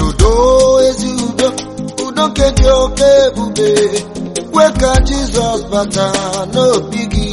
udo ezi udo udo nke dị oke ebube kwe ka jizọs bata n'obi gị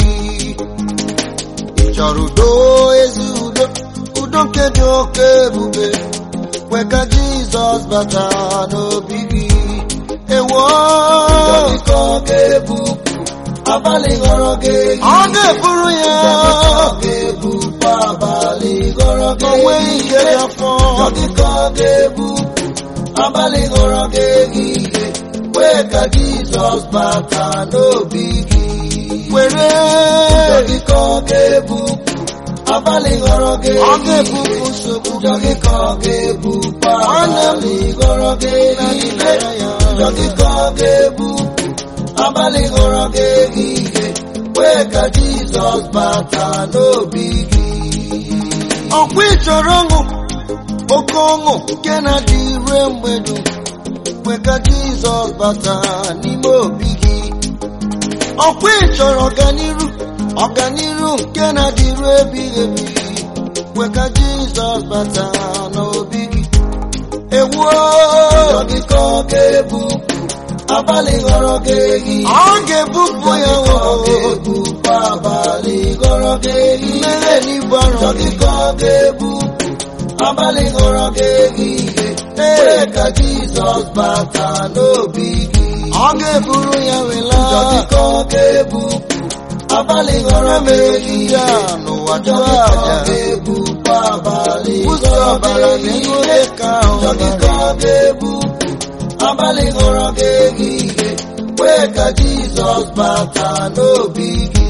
ị chọrọ udo ezi udo udo nke dị oke ebube kwe ka jizọs bata n'obi gị ewo Jọgịkọ ga-ebupụ abalị ghọrọ gị ọ ga-eburu ya Jọgịkọ ga-ebupụ abalị ghọrọ gị o nweghị ike dị afọ Jọgịkọ ga-ebupụ abalị ghọrọ gị ehihie wee ka Jizọs bata n'obi gị were Jọgịkọ ga-ebupụ abalị ghọrọ gị ọ ehihie ga-ebupụ nsogbu Jọgịkọ ga-ebupụ Nwanne m, abalị ghọrọ gị ehihie ya Jọgịkọ ga-ebupụ abalị ghọrọ gị ehihie wee ka Jizọs bata n'obi gị ọkwa ị chọrọ ọṅụ oke ọṅụ nke na-adị ire mgbe dum kwe ka jizọs bata n'ime obi gị ọkwa ị chọrọ ọganiru ọganiru nke na-adị ire ebighị ebi kwe ka jizọs bata n'obi gị ewuo Jọgịkọ ga-ebupụ abalị ghọrọ gị ehihie ọ ga-ebupụ ya Jọgịkọ o ga-ebupụ abalị ghọrọ gị ehihie mmehie n'ibu arọ gị Jọgịkọ ga-ebupụ abalị ghọrọ gị ehihie wee ka Jizọs bata n'obi gị ọ ga-eburu ya wela Jọgịkọ ga-ebupụ abalị ghọrọ gị ehihie ya n'ụwa jụọ Jọgịkọ aja ga-ebupụ abalị ụzọ ghọrọ ọbara gị n'ihu ehihie dịka ahụ Jọgịkọ ga-ebupụ abalị ghọrọ gị ehihie wee ka Jizọs bata n'obi gị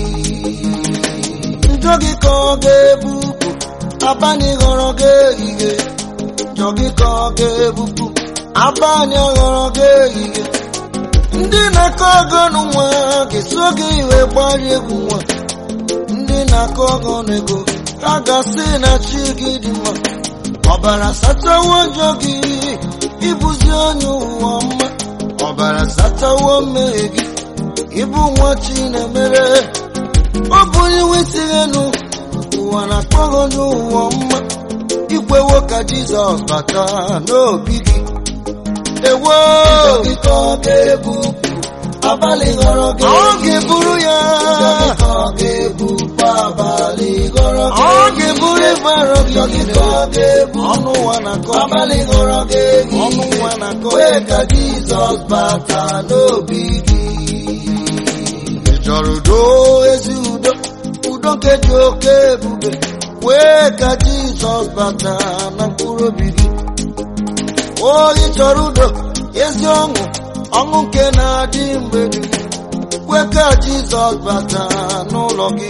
njọ gị ka ọ ga-ebupụ abalị ghọrọ gị ehihie njọ gị ka ọ ga-ebupụ abalị ghọrọ gị ehihie ndị na-akọ ọgọnụ nwa ga-eso gị iwe gbari egwu nwa ndị na-akọ ọgọnụ ego ha ga-asị na chi gị dị mma ọbara sachawo njọ gị ịbụzi onye ụwa mma ọbara sachawo mmehie gị ịbụ nwa chi na-emere ọ bụ onye nwesịrị enu ụwa na-akpọghọ n'ụwa mma ikwewo ka jizọs bata n'obi gị ewo Jọgịkọ ga-ebupụ abalị ghọrọ gị ọ ga-eburu ya Jọgịkọ ga-ebupụ abalị ghọrọ gị ọ ga-eburu ịgbara gị Jọgịkọ ga-ebupụ ọnụ ụwa na-akọ gị abalị ghọrọ gị ọnụ ehihie ụwa na-akọ wee gị ka Jizọs bata n'obi gị ị chọrọ udo ezi udo udo nke dị oke ebube wee ka jizọs bata na mkpụrụ obi gị o ị chọrọ udo ezi ọṅụ ọṅụ nke na-adị mgbe dum wee ka jizọs bata n'ụlọ gị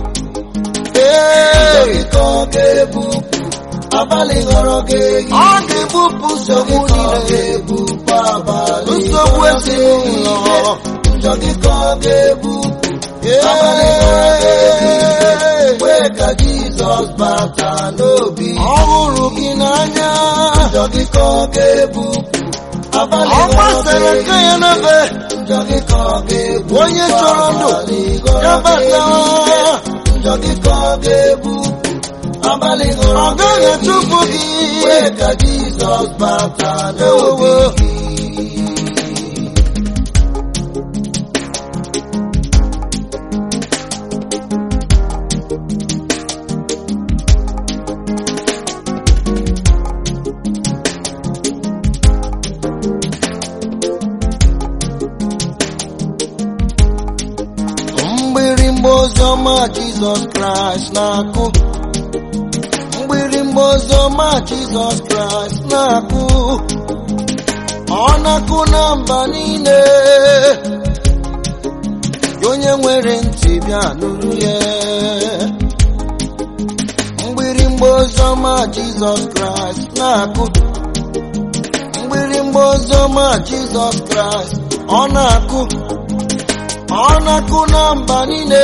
ee Jọgịkọ ga-ebupụ abalị ghọrọ gị ehihie ọ ga-ebupụ nsogbu Jọgịkọ niile ga-ebupụ abalị nsogbu ghọrọ gị ezinụlọ ehihie Jọgịkọ ga-ebupụ abalị ghọrọ gị ehihie wee ka Jizọs bata n'obi ọ hụrụ gị n'anya Jọgịkọ ga-ebupụ abalị ọ ghọrọ gị gbasara aka ya n'ebe Jọgịkọ ga-ebupụ onye chọrọ ndụ abalị ghọrọ ya gị bata ehihie Jọgịkọ ga-ebupụ abalị ghọrọ ọ gị gaghị achụpụ gị wee ka Jizọs bata n'obi ewo gị mgbịrịmgba oziọma jizọs kraịst na-akụ mgbịrịmgba oziọma jizọs kraịst na-akụ ọ na-akụ na mba niile onye nwere ntị bịa nụrụ ya mgbịrịmgba oziọma jizọs kraịst na-akụ mgbịrịmgba oziọma jizọs kraịst ọ na-akụ ọ na-akụ na mba niile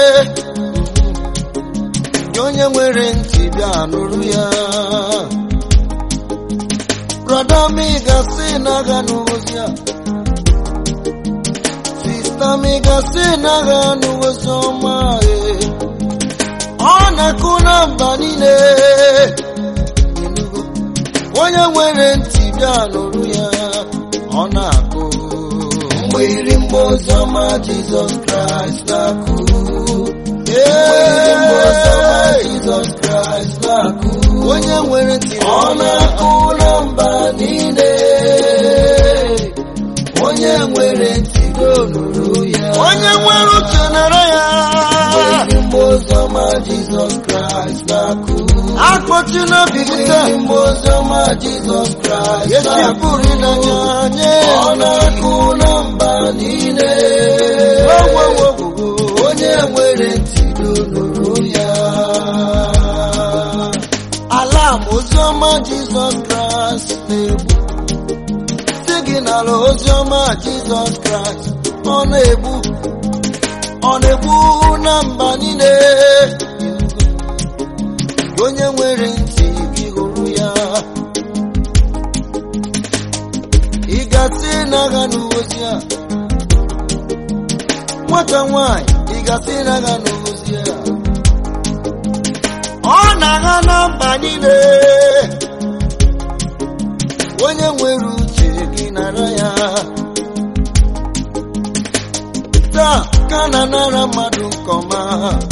nye onye nwere ntị bịa nụrụ ya brọda m ị ga-asị na agha n'ozi a sista m ị ga-asị na agha n'ozi ọma ee. ọ na-akụ na mba niile Ịnụgo? onye nwere ntị ndị a nụrụ ya ọ na-akụ mgbịrịmgba oziọma Jizọs Kraịst na-akụ Ee, Jizọs Kraịst na-akụ onye nwere ntị ọ na-akụ na mba niile onye nwere ntị nụrụ ya onye nwere uche nara ya mgbịrịmgba oziọma Jizọs Kraịst na-akụ akpọchi n'obi gị taa mgbịrịmgba oziọma Jizọs Kraịst esi na-akụ pụrụ ịnanya nye ọ na-akụ na mba niile Ogwogwogwo. onye nwere ntị nụrụ ya ala m oziọma jizọs kraịst na-egbu si gị n'ala oziọma jizọs kraịst ọ na-egbu ọ na-egbu na mba niile onye nwere ntị gị hụrụ ya ị gasị n'agha n'ozi a nwata nwanyị ị gasị n'agha n'ozi a ọ na-agha na mba niile onye nwere uche gị nara ya taa ka na nara mmadụ nke ọma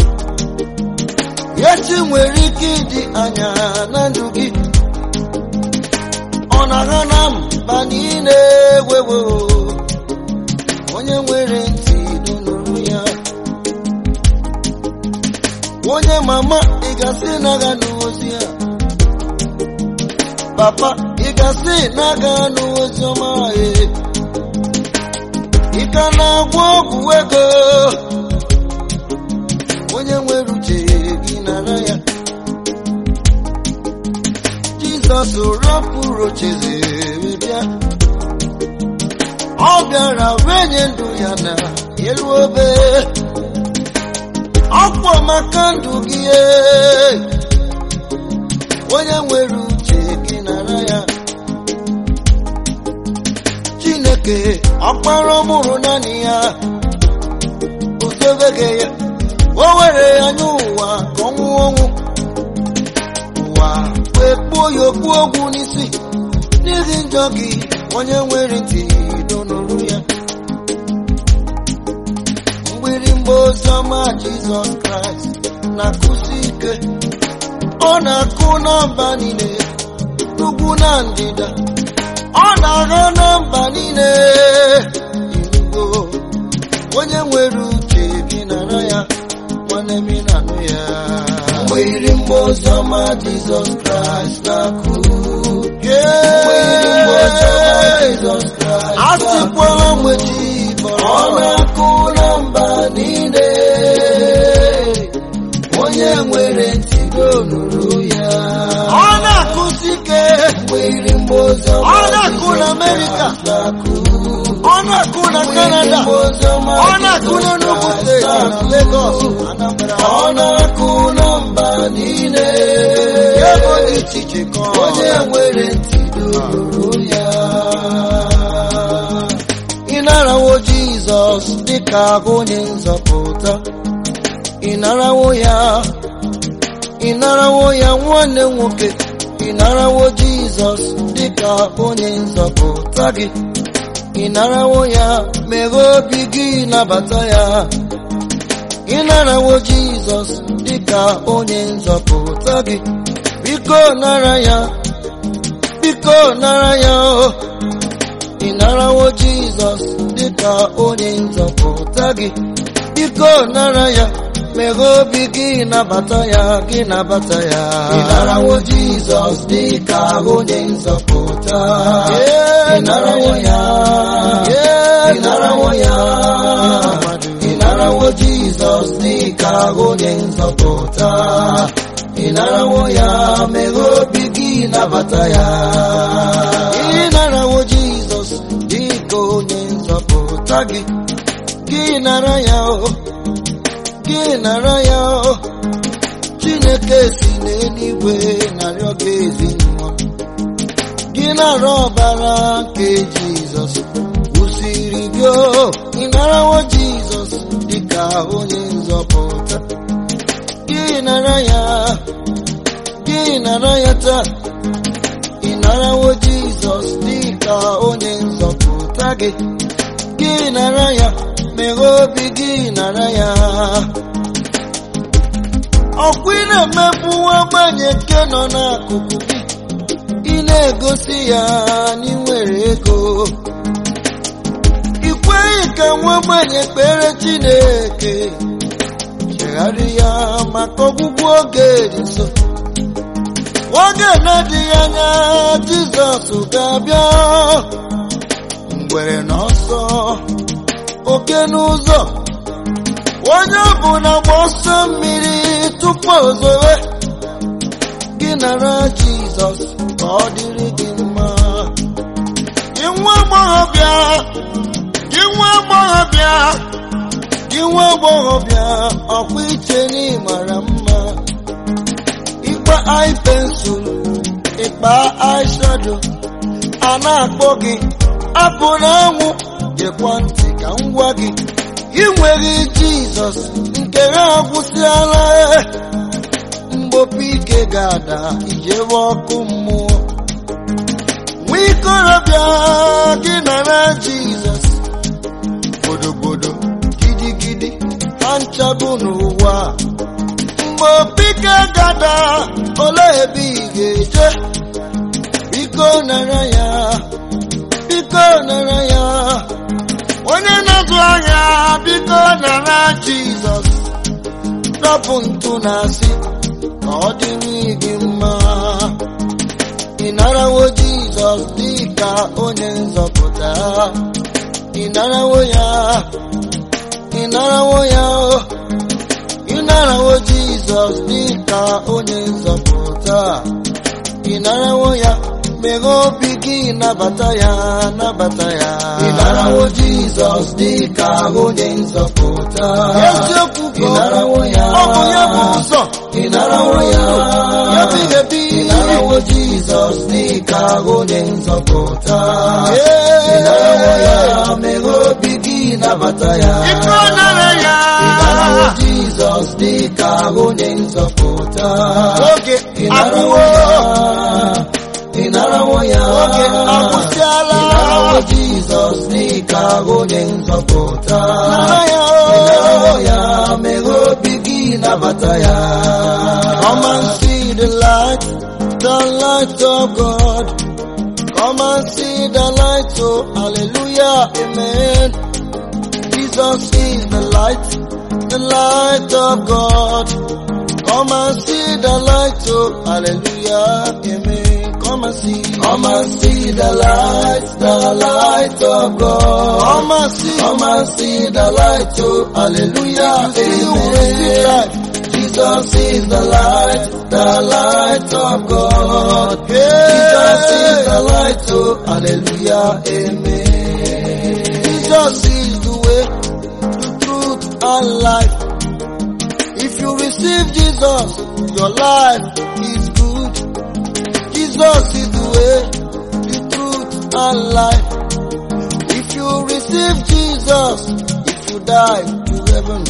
echi nwere ike ịdị anya na ndụ gị ọ na-agha na mba niile wewo onye nwere ntị nụrụ ya onye mama ị gasị na-aga n'ozi a papa ị gasị na-aga n'ozi ọma e ị ka na-agwọ ọgwụ ego onye nwere uche gị nara ya jizọs rapụrụ ocheze wee bịa ọ bịara wee nye ndụ ya na elu obe ọkwọ maka ndụ gị ee. onye nwere uche gị nara ya chineke ọkpara ọmụrụ naanị ya ozobege ya o were ya nye ụwa ka ọ nwụọ ọnwụ ụwa wee kpuo ya okpu ogwu n'isi n'ihi njọ gị onye nwere ntị donụrụ ya mgbịrịmgba oziọma jizọs kraịst na-akụsi ike ọ na-akụ na mba niile n'ugwu na ndịda ọ na-agha na mba niile inugo onye nwere uche gị nara ya nwanne m ị na-anụ ya mgbịrịmgba oziọma Jizọs Kraịst na-akụ Yeah. Jizọs Kraịst a sịkwala mgbe chi bọrọ ọ na-akụ na mba niile onye nwere ntị nụrụ ya ọ na-akụsi ike mgbịrịmgba oziọma Ọ na-akụ na Jizọs Amerịka. Kraịst na-akụ ọ na-akụ na Canada ọ na-akụ na Enugu steeti na Lagos Anambra ọ na-akụ na mba niile ebe dị iche iche ka ọ onye nwere ntị nụrụ ya ịnarawo Jizọs dịka onye nzọpụta ịnarawo ya ịnarawo ya nwanne nwoke ịnarawo Jizọs dịka onye nzọpụta gị ịnarawo ya meghe obi gị nabata ya ịnarawo Jizọs dịka onye nzọpụta gị biko nara ya biko nara ya o ịnarawo Jizọs dịka onye nzọpụta gị biko nara ya meghe obi gị nabata ya gị nabata ya ịnarawo Jizọs dịka onye nzọpụta Yeah, ịnarawo ya Yeah, ịnarawo ya ịnarawo Jizọs dịka onye nzọpụta ịnarawo ya meghe obi gị nabata ya ịnarawo Jizọs dịka onye nzọpụta gị gị nara ya o gị nara ya o Chineke si n'eluigwe narịọ gị ezinụlọ gị nara ọbara nke Jizọs kwụsịrị gị o ịnarawo Jizọs dịka onye nzọpụta gị nara ya gị nara ya taa ịnarawo Jizọs Jizọs dịka onye nzọpụta gị gị nara ya meghe obi gị nara ya ọkwa ị na-emegbu ogbenye nke nọ n'akụkụ gị ị na-egosi ya na ị nwere ego ị kweghị ka nwa ogbenye kpere Chineke chegharị ya maka ọgwụgwụ oge dị nso oge na-adịghị anya Jizọs ga-abịa ngwere n'ọsọ oke n'ụzọ onye ọbụla gba ọsọ mmiri tupu ozowe gị nara Jizọs ka ọ dịrị gị mma gị nwa agbọghọbịa gị nwa agbọghọbịa gị nwa agbọghọbịa ọkwa iche na ị mara mma ịkpa eye pencil ịkpa eyeshadow a na-akpọ gị apụ n'anwụ gekwa ntị ka m gwa gị ị nweghị Jizọs nke ha agwụsịala mgbopụ ike ga-ada ijewe ọkụ mmụọ nwa ikorobịa gị nara Jizọs gbodogbodo gidigidi ha nchabụ n'ụwa mgbe opi ike gada ole ebe ị ga-eje biko nara ya biko nara ya onye na-azụ ahịa biko nara Jizọs dọpụ ntụ na asị ka ọ dịrị gị mma ị narawo Jizọs dịka onye nzọpụta ị narawo ya ị narawo ya o ị narawo Jizọs dịka onye nzọpụta ị narawo ya meghe obi gị nabata ya nabata ya Ị narawo Jizọs dịka onye nzọpụta. eziokwu Ị narawo ya. ọ bụ ya bụ ụzọ Ị narawo ya. ya bụ ebi Ị narawo Jizọs dịka onye nzọpụta. Ị Ee. narawo ya. Meghe obi gị nabata ya. Ike ọ nara ya Ị narawo Jizọs dịka onye nzọpụta. oge Ị narawo agwụwo ya. Ị narawo ya. oge agwụsịala Ị narawo Jizọs dịka onye nzọpụta. nara ya Ị narawo ya. Meghe obi gị nabata ya. Come and see the light, the light of God. Come and see the light, oh hallelujah, amen. Jesus is the light, the light of God. Come and see the light, oh hallelujah, amen. Come and see, Come and see the light, the light of God. come and see, Come and see the light, oh hallelujah, see you will see amen. light. Jesus is the light, the light of God. Jesus is the light, oh hallelujah, amen. Jesus is the way, the truth, and life. If you receive Jesus, your life is good. Jesus is the way, the truth, and life. If you receive Jesus, if you die to heaven,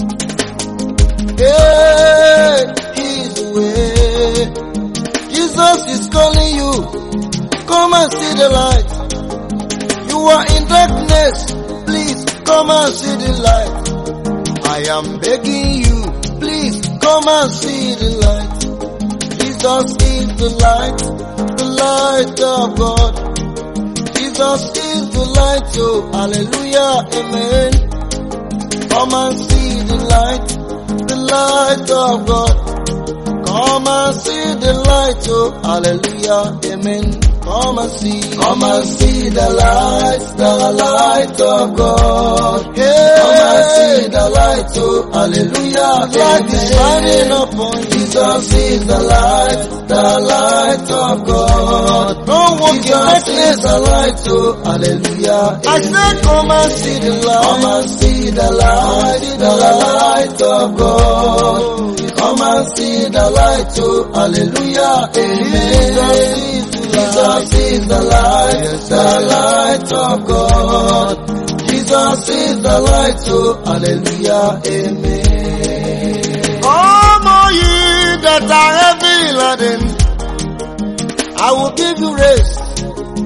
hey, He's the way. Jesus is calling you. Come and see the light. You are in darkness. Please come and see the light. I am begging you. Please come and see the light. Jesus is the light, the light of God. Jesus is the light, oh hallelujah, amen. Come and see the light, the light of God. Come and see the light, oh hallelujah, amen. Come and see, Come and see the light, the light of God. Come and yeah. see the light, oh hallelujah, Light is shining amen. upon you. Jesus is the light, the light of God. Don't walk in Jesus is darkness. the light, oh hallelujah, I said, come and see the Come light. and see the light, the light of God. Come and see the light, oh hallelujah, amen. Jesus is the light, the light of God. Jesus is the light, oh hallelujah, amen. Come, all ye that are heavy laden, I will give you rest.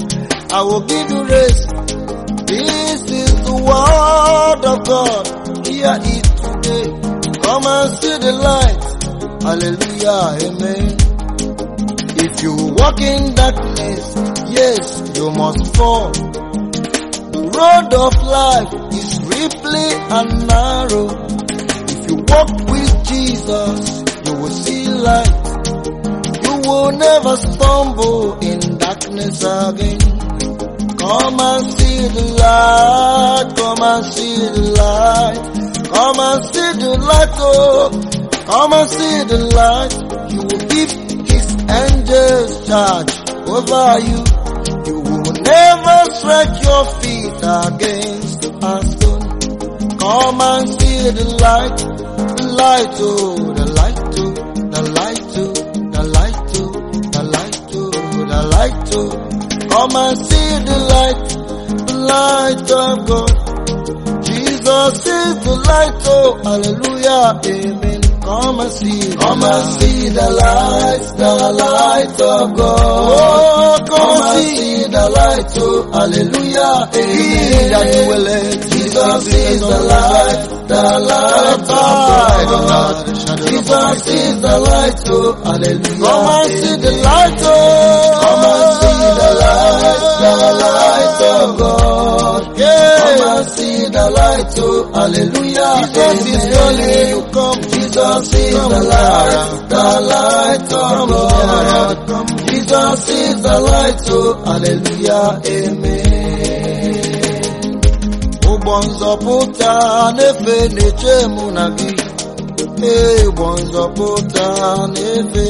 I will give you rest. This is the word of God. Hear it today. Come and see the light. Hallelujah. Amen. If you walk in darkness, yes, you must fall. The road of life is ripply and narrow. If you walk with Jesus, you will see light. You will never stumble in darkness again. Come and see the light, come and see the light, come and see the light, oh, come and see the light. You will give his angels charge over you. You will never stretch your feet against a stone. Come and see the light, the light, oh, the light, oh, the light, oh, the light, oh, the light, oh, the light, oh. Come and see the light, the light of God. Jesus is the light, oh, hallelujah, amen. Come and see, Come and see the light, the light of God. Oh, come, Come and and see. see the light, oh, hallelujah, He that amen. dwelleth Jesus is the light, the light of God. Jesus is the light, oh, hallelujah. Come and see the amen. light, oh. Come and see the light, the light of God. Come Yeah. and see the light, oh, hallelujah. Jesus is amen. calling you, come. Jesus is the light, the light of God. Jesus is the light, oh, hallelujah, amen. ụgbọ nzọpụta na-efe na-eche mụ na gị ee ụgbọ nzọpụta na-efe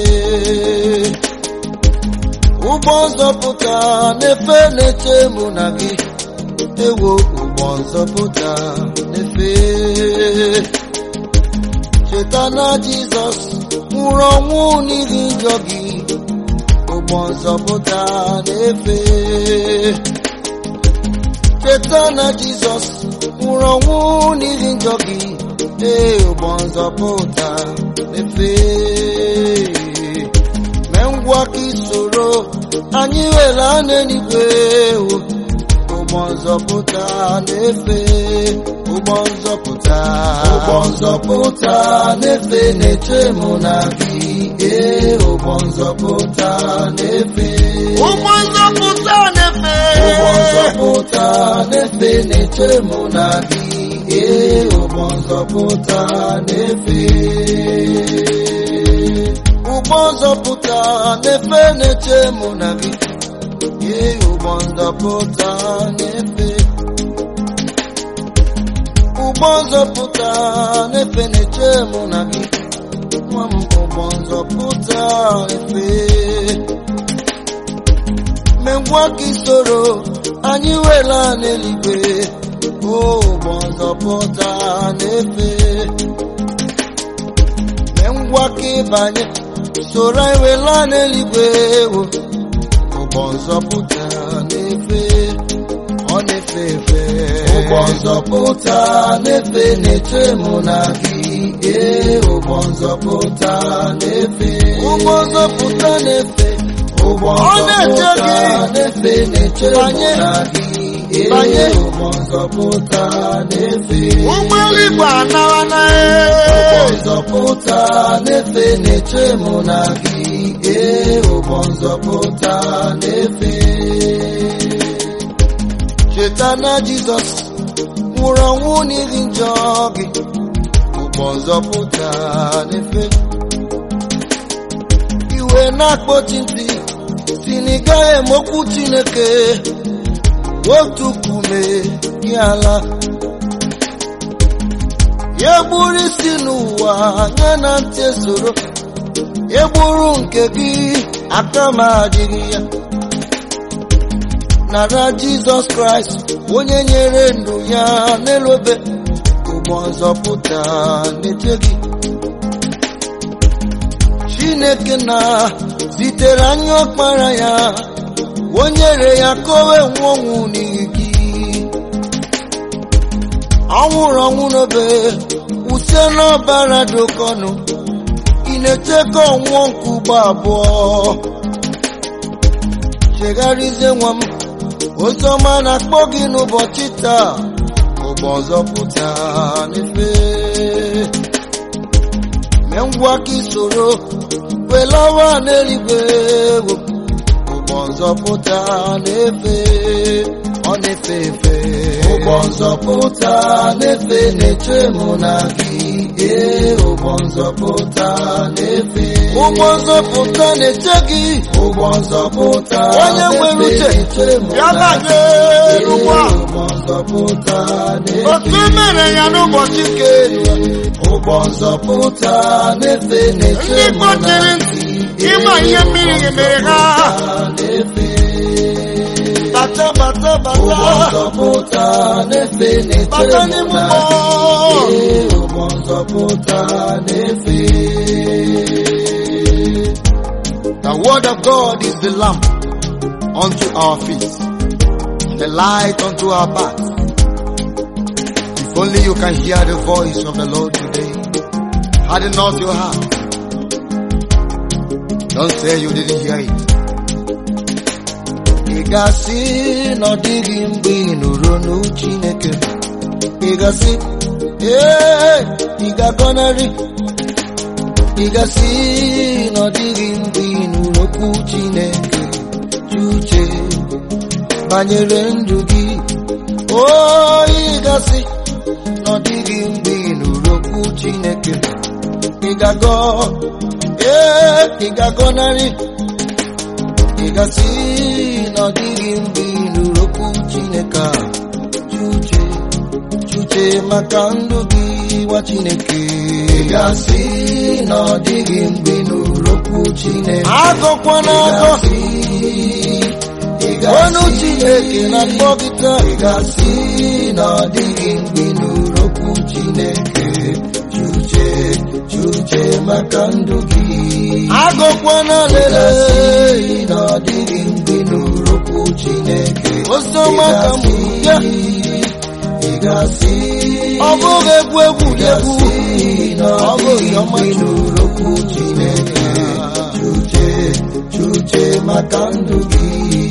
ụgbọ nzọpụta na-efe na-eche mụ na gị ewo ụgbọ nzọpụta na-efe cheta na jizọs nwụrụ ọnwụ n'ihi njọ gị ụgbọ nzọpụta na-efe cheta na jizọs nwụrụ ọnwụ n'ihi njọ gị ee ụgbọ nzọpụta efe mee ngwa ka isoro anyị were n'eluigwe o. ụgbọ nzọpụta na-efe ụgbọ nzọpụta Ụgbọ nzọpụta na-efe na-eche mụ na gị, ee, ụgbọ nzọpụta na-efe. ụgbọ nzọpụta na-efe Ụgbọ nzọpụta na-efe na-eche mụ na gị, ee, ụgbọ nzọpụta na-efe. ụgbọ nzọpụta na-efe na-eche mụ na gị ee ụgbọ nzọpụta na-efe ụgbọ nzọpụta na-efe na-eche mụ na gị nwa m ụgbọ nzọpụta na-efe megwa gị soro anyị wela n'eluigwe o ụgbọ nzọpụta na-efe mee ngwa ka ịbanye soro anyị wela n'eluigwe wo ụgbọ nzọpụta na-efe ọ na-efe efe Ụgbọ nzọpụta na-efe na-eche mụ na gị, ee, ụgbọ nzọpụta na-efe. ụgbọ nzọpụta na-efe Ụgbọ Ọ na-eche nzọpụta gị. na-efe na-eche mụ Banye. na gị, ee, Banye. ụgbọ nzọpụta na-efe. ụgbọ eluigwe anawa na Ụgbọ nzọpụta na-efe na-eche mụ na gị, ee, ụgbọ nzọpụta na-efe. cheta na jizọs nwụrụ ọnwụ n'ihi njọ gị ụgbọ nzọpụta na-efe iwe na-akpọchi ntị si na ị gaghị emokwu chineke otu kume gị ala ya gburu isi n'ụwa nye na ntị soro ya gburu nke gị aka m adịghị ya nara jizọs kraịst onye nyere ndụ ya n'elu obe ụgbọ nzọpụta na-eche gị chineke na zitere anya ọkpara ya o nyere ya ka o wee nwụọ ọnwụ n'ihi gị ọ nwụrụ ọnwụ n'obe wụsie n'ọbara dị oke ọnụ ị na-eche ka ọ nwụọ nke ugbo abụọ chegharịzie nwa m Oziọma na-akpọ gị n'ụbọchị taa ụgbọ nzọpụta n'efe mee ngwa ka isoro welawa n'eluigwe ụgbọ nzọpụta n'efe ọ na-efe efe ụgbọ nzọpụta na-efe na-eche mụ na gị ee ụgbọ nzọpụta na-efe ụgbọ nzọpụta na-eche gị ụgbọ nzọpụta Onye nwere uche, na-efe na-eche mụ ya na banye gị. n'ụgbọ a. Ee, ụgbọ nzọpụta otu na-efe mere ya n'ụbọchị nke ụgbọ nzọpụta na-efe na-eche ndị mụ na kpọchiri gị. ntị ịma ihe mmiri mere ha na-efe bata bata ụgbọ bata nzọpụta na-efe na-eche bata mụ n'ime na ụgbọ gị. Ee, ụgbọ nzọpụta na-efe The word of God is the lamp unto our feet, the light unto our path. If only you can hear the voice of the Lord today. Harden not your heart. Don't say you didn't hear it. Ị ga-asị na ọ dịghị mgbe ị nụrụ olu Chineke. Ị ga-asị, ee, ị ga-agọnarị. Ị ga-asị na ọ dịghị mgbe ị nụrụ okwu Chineke. Chuche banyere ndụ gị. O, ị ga-asị na ọ dịghị mgbe ị nụrụ okwu Chineke. Ị ga-agọ, ee, ị ga-agọnarị. Ị gasị na ọ dịghị mgbe ị nụrụ okwu Chineke a. Chuche, chuche maka ndụ gị nwa Chineke. Ị ga-asị na ọ dịghị mgbe ị nụrụ okwu Chineke. Agọkwana Ị agọ, ga-asị, ị ga-asị, ọnụ Chineke na-akpọ gị taa. Ị ga-asị na ọ dịghị mgbe ị nụrụ okwu Chineke. Chuche, chuche maka ndụ gị. Agọkwana Ị lele, ga-asị na ọ dịghị mgbe ị nụrụ okwu Chineke. Oziọma ka m bịa. Ị ga-asị, ọ bụghị egwu egwu ị egwu. ga-asị na ọ dịghị mgbe ị nụrụ okwu Chineke. Chuche, chuche maka ndụ gị.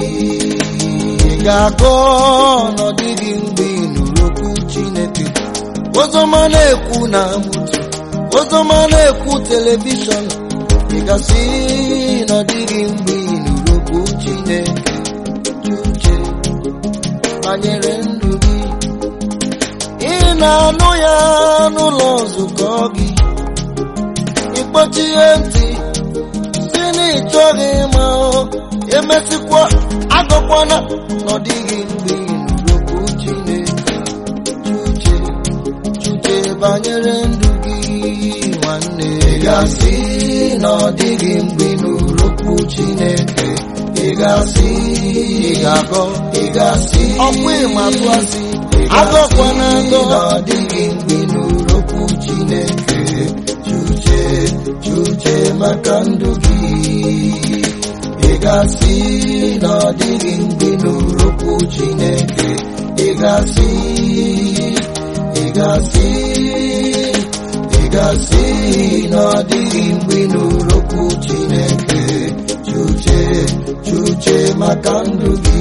Ị ga-agọ na ọ dịghị mgbe ị nụrụ okwu Chineke. Oziọma na-ekwu na mgbute, oziọma na-ekwu telivishọn. Ị gasị na ọ dịghị mgbe ị nụrụ okwu Chineke. Uche banyere ndụ gị. Ị na-anụ ya n'ụlọ nzukọ gị. Ịkpọchie ntị si na ị chọghị ịma ọ. emesịkwa agọkwana na ọ dịghị mgbe ị nụrụ okwu Chineke. Chuche chuche banyere ndụ gị nwanne. Ị ga-asị na ọ dịghị mgbe ị nụrụ okwu Chineke. Ị ga-asị, Ị ga-agọ ị ga-asị, ọkwa ịma atụ asị ị agọkwana ga-asị agọ na ọ dịghị mgbe ị nụrụ okwu Chineke. Chuche, chuche maka ndụ gị. Ị ga-asị na ọ dịghị mgbe ị nụrụ okwu Chineke. Ị ga-asị, ị ga-asị, ị ga-asị na ọ dịghị mgbe ị nụrụ okwu Chineke. Chuche, chuche maka ndụ gị.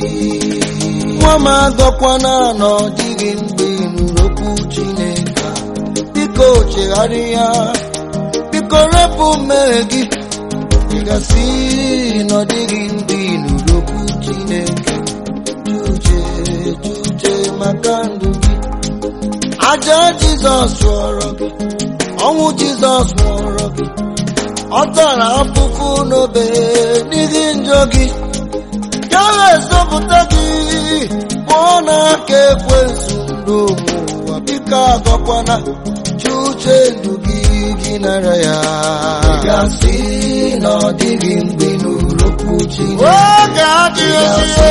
nwa m agọkwana na ọ dịghị mgbe ị nụrụ okwu Chineke biko chegharịa biko repụ mmehie gị ị gasị na ọ dịghị mgbe ị nụrụ okwu Chineke chuche chuche maka ndụ gị aja Jizọs chụọrọ gị ọnwụ Jizọs nwụọrọ gị ọ tara afụfụ n'obe n'ihi njọ gị ya ga-ezọpụta gị pụọ n'aka ekwensu ndụ ụwa biko agọkwana chi uche ndụ gị gị nara ya Ị ga-asị na ọ dịghị mgbe ị nụrụ okwu Chineke. oge adịghị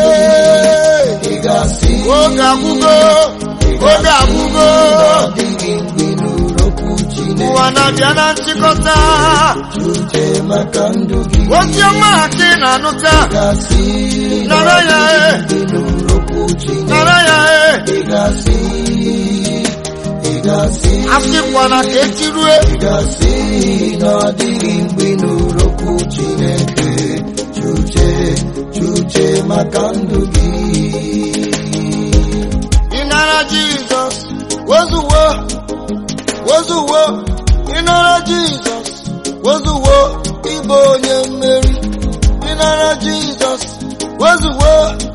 Ị ga-asị oge agwụgo oge agwụgo na ọ dịghị mgbe ị nụrụ okwu Chineke. ụwa na-abịa na nchịkọta Chuche maka ndụ gị. ozi ọma a ka ị na-anụta Ị ga-asị na Nara ọ ya, dịghị mgbe ị nụrụ okwu Chineke. nara ya e Ị ga-asị ị ga-asị asịkwana ka echi rue ị ga-asị na ọ dịghị mgbe ị nụrụ okwu Chineke. Chuche chuche maka maka ndụ gị ịnara jizọs wezuwo wezuwo ịnara jizọs wezuwo ịbụ onye mmeri ịnara jizọs wezuwo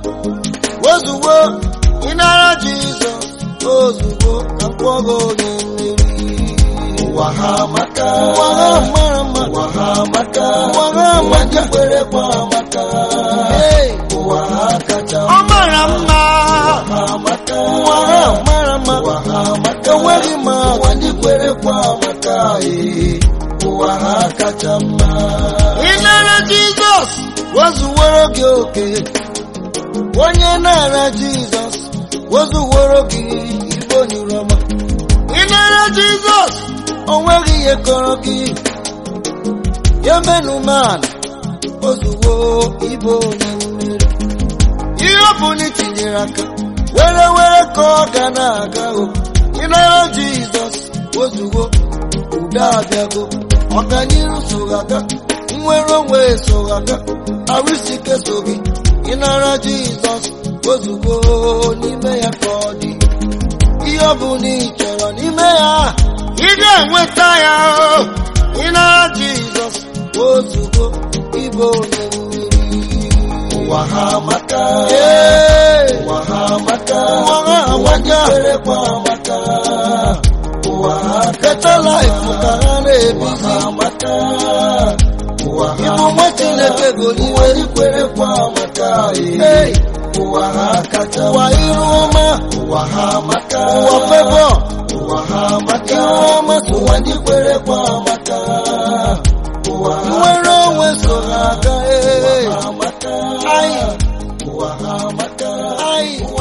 wezuwo ịnara jizọs ozugbo akpọghị onye mmeri ụwa ha amaka ụwa ha mara mma ụwa ha amaka ụwa ha ụwa ndị amaka kwerekwa amaka Hey, ụwa ha kacha ọ mara mma ha amaka ụwa ha mara mma ụwa ha amaka enweghị m ụwa agwa ndị kwerekwa amaka ee ụwa ha kacha mma ịnara jizọs wezuworo gị oke onye na-ara jizọs wezuworo gị igbo nyurọma ịnara jizọs onweghị ihe kọrọ gị ya menuman ozuwo ibo onye mmeri ihe ọ bụ na itinyere aka were were ka ọ ga na-aga o ịnara jizọs ozuwo udo abịago ọganiru sogaga nnwere onwe sogaga arụsike so gị ịnara jizọs ozugbo n'ime ya ka ọ dị ihe ọ bụ na ị chọrọ n'ime ya ị ga-enweta ya o. ịnara jizọs ozugbo ịbụ onye mmeri ụwa ha amaka Ee, ụwa ha amaka ụwa ha ụwa ndị amaka. kwerekwa amaka ụwa ha Better life ka ha na-ebi ụwa ha amaka ụwa ha ịbụ nwa chineke goliwe ụwa ndị kwerekwa amaka ee Hey, ụwa ha kacha ụwa iru ọma ụwa ha amaka ụwa fevọ ụwa ha amaka iru ọma so ụwa ndị kwerekwa amaka ụwa ha nwere onwe so ha aga ee amaka Anyị. ụwa ha amaka anyị ụwa